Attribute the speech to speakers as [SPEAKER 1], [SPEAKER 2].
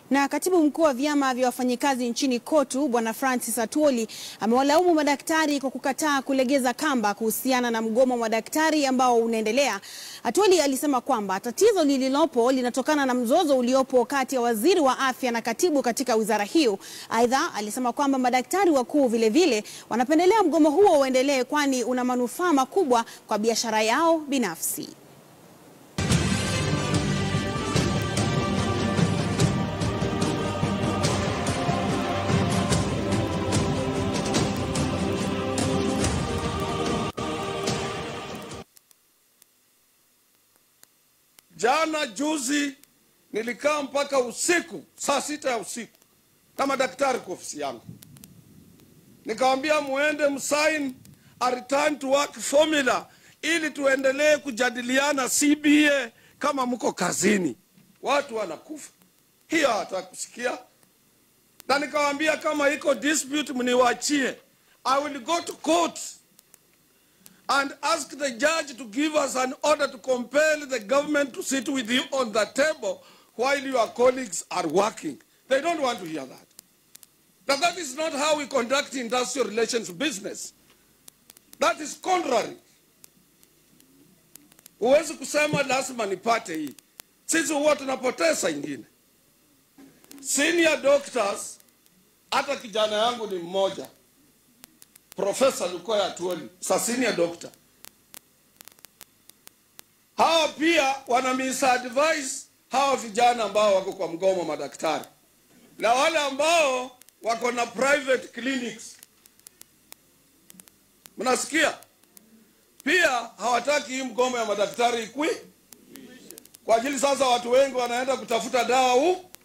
[SPEAKER 1] Na katibu mkuu wa vyama vya wafanyikazi nchini KOTU Bwana Francis Atwoli amewalaumu madaktari kwa kukataa kulegeza kamba kuhusiana na mgomo wa madaktari ambao unaendelea. Atwoli alisema kwamba tatizo lililopo linatokana na mzozo uliopo kati ya waziri wa afya na katibu katika wizara hiyo. Aidha, alisema kwamba madaktari wakuu vilevile wanapendelea mgomo huo uendelee kwani una manufaa makubwa kwa biashara yao binafsi.
[SPEAKER 2] Jana juzi nilikaa mpaka usiku saa sita ya usiku na madaktari kwa ofisi yangu, nikawambia muende msain a return to work formula ili tuendelee kujadiliana CBA kama mko kazini. Watu wanakufa, hiyo hawataka kusikia, na nikawambia kama iko dispute mniwachie, I will go to court and ask the judge to give us an order to compel the government to sit with you on the table while your colleagues are working. They don't want to hear that. Now that is not how we conduct industrial relations business. That is contrary. Huwezi kusema lazima nipate hii. Sisi huwa tunapoteza ingine. Senior doctors, hata kijana yangu ni mmoja Profesa Lukoya Atwoli, sa senior doctor. Hawa pia wana misadvise hawa vijana ambao wako kwa mgomo madaktari na wale ambao wako na private clinics. Mnasikia? Pia hawataki hii mgomo ya madaktari ikwi kwa ajili sasa watu wengi wanaenda kutafuta dawa huu